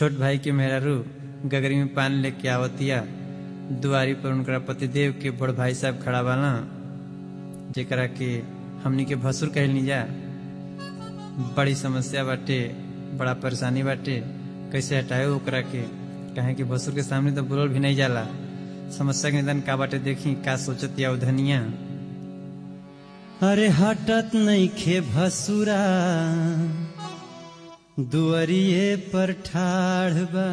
छोट भाई के मेहरारू गगरी में पान लेके आवतिया दुआरी पर उनकरा पतिदेव के बड़ भाई साहब खड़ा बाना जेकरा के हमनी के भसुर कहलनी जा बड़ी समस्या बाटे बड़ा परेशानी बाटे कैसे हटाए ओकरा के कहे कि भसुर के सामने तो बोलल भी नहीं जाला समस्या के निदान का बाटे देखी का सोचत या धनिया अरे हटत नहीं खे भसुरा दुअरिए पर ठाढ़ बा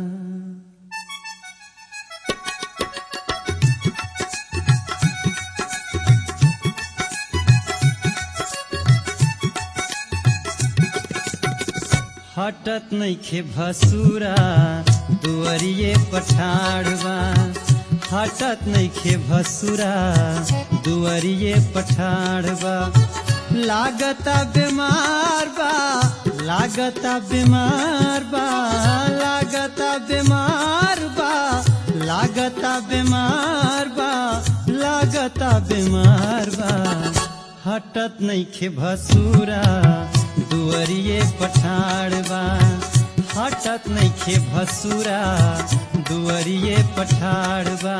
हटत नइखे भसुरा दुअरिए पठाड़वा हटत नइखे भसुरा दुअरिए पठाड़वा लागता बीमार बा लागता बीमार बा लागता बीमार बा लागता बीमार बा लागता बीमार बा हटत नइखे भसुरा दुअरिए पठाड़वा हटत नइखे भसुरा दुअरिए पठाड़वा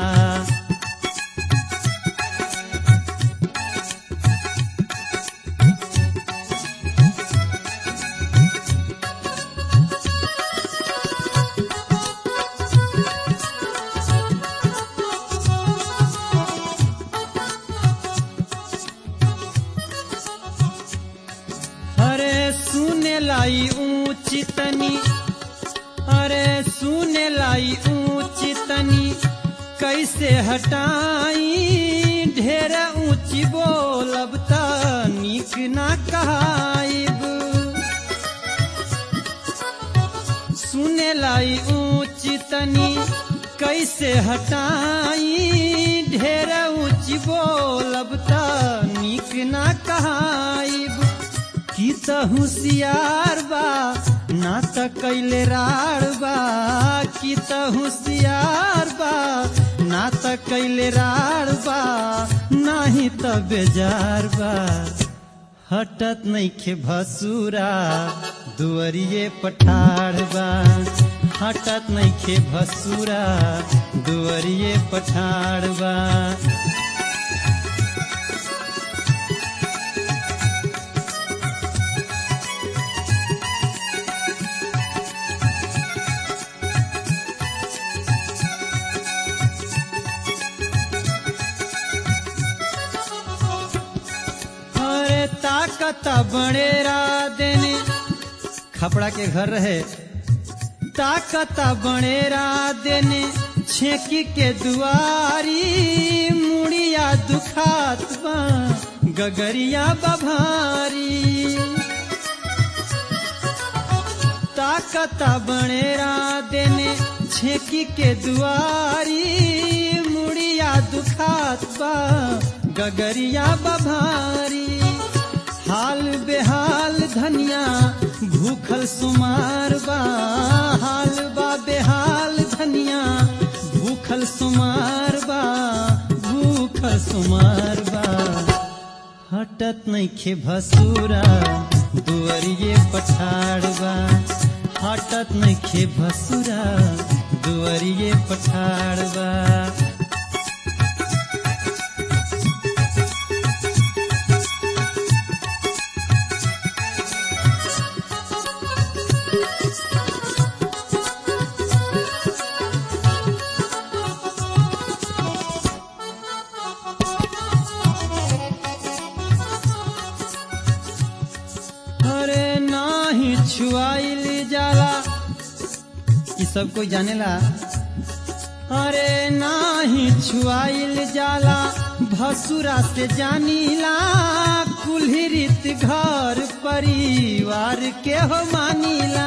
अरे सुने लाई ऊंची तनी अरे सुने लाई ऊंची तनी कैसे हटाई ढेर ऊंची बोलब त निक ना कहाइब सुने लाई ऊंची तनी कैसे हटाई ढेर ऊंची बोलब त निक ना कहाइब की त होशियार बा ना त कैले राड़ बा की त होशियार बा ना त कैले राड़ बा नाही त बेजार बा हटत नइखे भसुरा दुअरिए पठाड़ बा हटत नइखे भसुरा दुअरिए पठाड़ बा अरे ताकत बड़ेरा देने खपड़ा के घर रहे ताकत बड़ेरा देने छेकी के दुआरी मुड़िया दुखात बा गगरिया बभारी ताकत बड़ेरा देने छेकी के दुआरी मुड़िया दुखात बा गगरिया बभारी हाल बेहाल धनिया भूखल सुमार बा हाल बा बेहाल धनिया भूखल सुमार बा भूखल सुमार बा हटत नइखे भसुरा दुअरिए पठाड़वा हटत नइखे भसुरा दुअरिए पठाड़वा अरे नाही छुआइल जाला ई सब कोई जानेला अरे नाही छुआइल जाला भसुरा से जानीला कुल्ही रीत घर परिवार के हो मानीला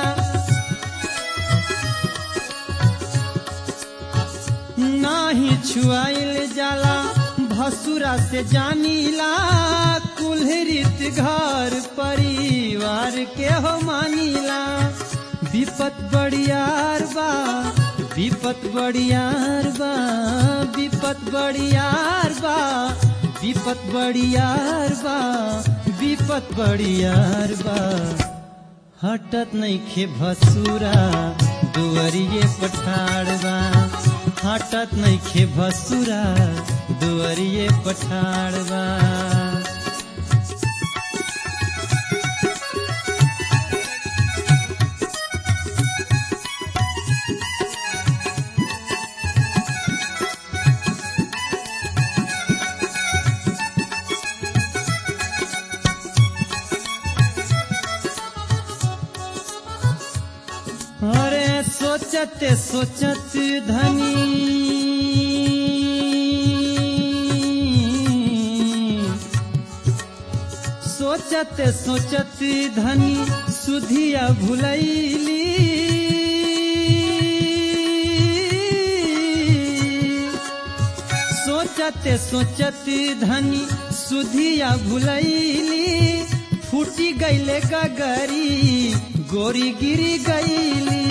नाही छुआइल जाला भसुरा से जानीला कुल्हरित घर परिवार के हो मानीला विपत बड़ियार बा विपत बड़ियार बा विपत बड़ियार बा विपत बड़ियार बा विपत बड़ियार बा हटत नइखे भसुरा दुअरिए पठाड़बा हटत नइखे भसुरा दुअरिए पठाड़बा अरे सोचत सोचत धनी सोचत सोचत धनी सुधिया भुलैली सोचत सोचत धनी सुधिया भुलैली फूटी गईले गगरी गोरी गिरी गईली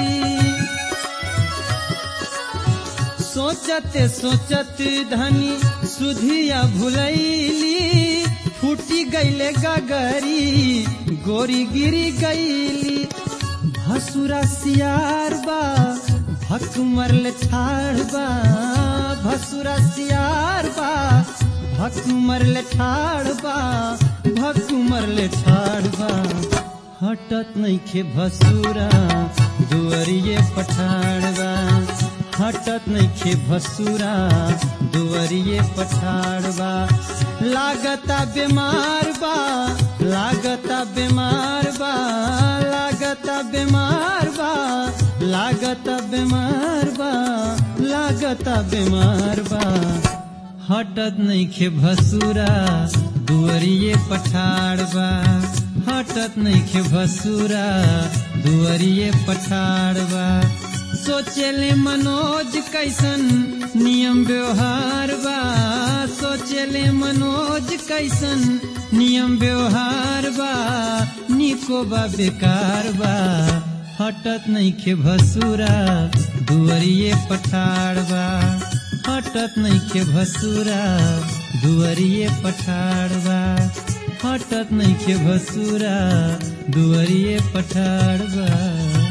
सोचत सोचत धनी सुधिया भुलैली फूटी गईले गगरी गोरी गिरी गईली भसुरा सियार बा भक मरले ठाड़ बा भसुरा सियार बा भक मरले ठाड़ बा भक मरले ठाड़ बा हटत नइखे भसुरा दुअरिए पठाड़बा हटत नइखे भसुरा दुअरिए पठाड़बा लागता बीमार बा लागता बीमार बा लागता बीमार बा लागता बीमार बा लागता बीमार बा हटत नइखे भसुरा दुअरिए पठाड़बा हटत नइखे भसुरा दुअरिए पठाड़बा सोचेले मनोज कैसन नियम व्यवहार बा सोचेले मनोज कैसन नियम व्यवहार बा निको बा बेकार बा हटत नइखे भसुरा दुअरिए पठाड़बा हटत नइखे भसुरा दुअरिए पठाड़बा हटत नइखे भसुरा दुअरिए पठाड़बा